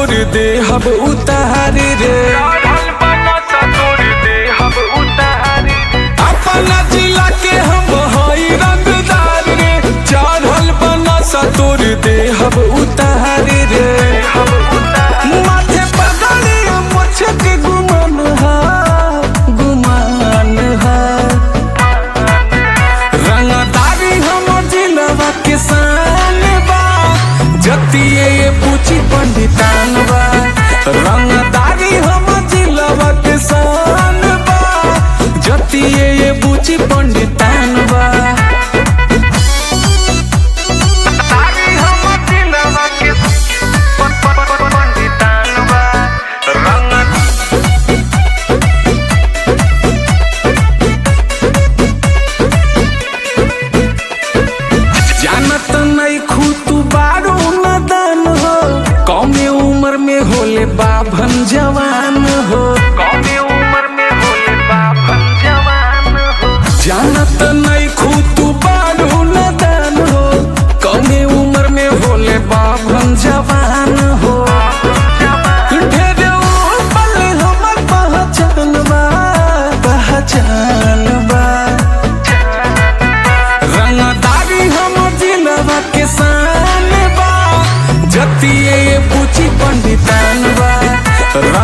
तोर देहब उतारी रे अपना जिला के हम हई रंगदार रे चढ़ल बनस तोर देहब उतारी रे माथे पगड़ी मोछ के गुमान हा गुमान हा रंगदारी हम जिलवा के शान बा जतिए ये पूछी पंडितान बा रंगदारी हम जिलवा के शान बा जतिए ये पूछी पंडितान बा जानत नहीं खूतू बारू नदन हो कौमे उम्र में होले बाभन जवान हो जानत नहीं खूतू बारू नदन हो कौमे उम्र में होले बाभन जवान हो ढेरे पल हमर पहचान बा पहचान बा रंगदारी हम जिलवा के शान बा जतिए ये पूछी पंडितान बा